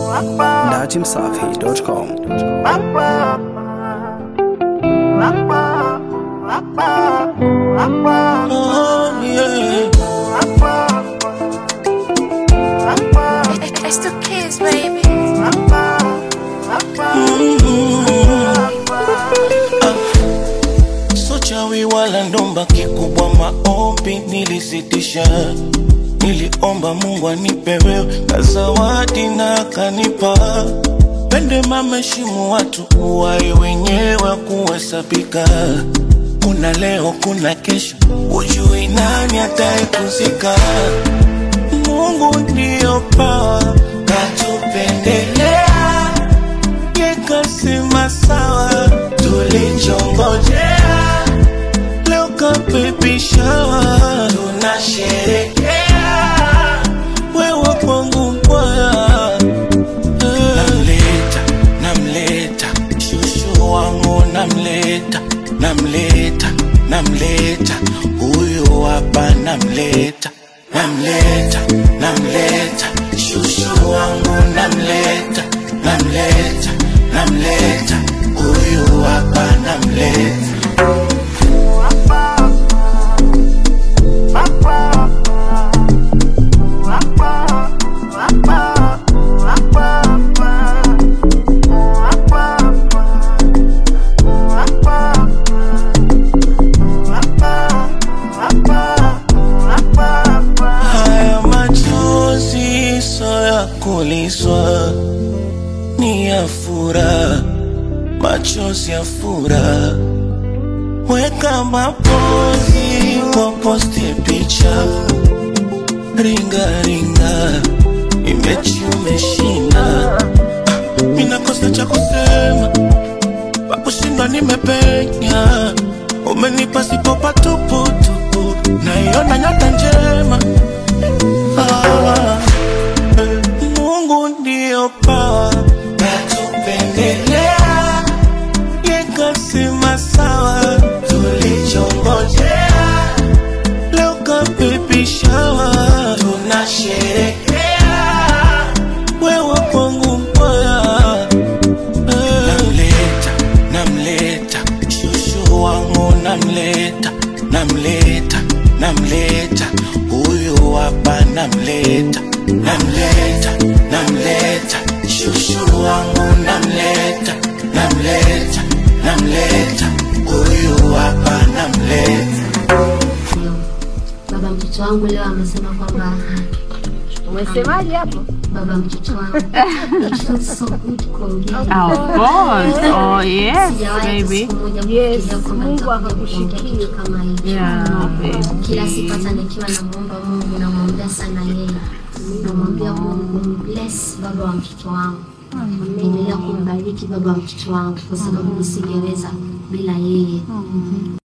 Datimsafi.com. Oh, yeah. It's the kids, baby. So chawi wala ndomba, kikubwa maombi nilisitisha. Niliomba Mungu anipe wewe na zawadi na akanipa. Pende mameshimu watu uwai wenyewe kuhesabika. Kuna leo, kuna kesho, ujui nani ataikuzika. Mungu ndiyo pawa katupendelea yekasema sawa, tulichongojea leo kapepishawa, tunasherekea wewe kwangu mbaya namleta namleta shushu wangu namleta namleta namleta huyu hapa namleta namleta namleta shushu wangu namleta namleta namleta huyu hapa namleta Haya machozi so ya kuliswa, ni ya furaha, machozi ya furaha. Weka mapozi kwa posti picha, ringa ringa, imechi umeshinda. Mina kosa cha kusema, pakushinda nimepenya, umenipa sipo patuputupu, naiona nyota njema. Ah, eh, Mungu ndio pawa katupendelea, yekasema sawa, tulichongojea leo kapepishawa, tunasherekea wewe kwangu mbaya namleta namleta shushu wangu namleta namleta namleta huyu hapa namleta namleta namleta shushu wangu namleta namleta namleta huyu hapa namleta Baba mtoto wangu leo amesema kwamba Umesemaje hapo? baba mtoto wangu it feels so good kuongea. Of course. Oh, yes, Sijawahi baby. siku moja Yes, kufikiria kwamba Mungu nitakuja kuongea akakushikia. kitu kama hicho. Yeah, baby. Kila siku hata nikiwa namuomba Mungu namwombea sana yeye, namwambia Mungu bless baba wa mtoto wangu, endelea kumbariki baba wa mtoto wangu, kwa sababu nisingeweza bila yeye.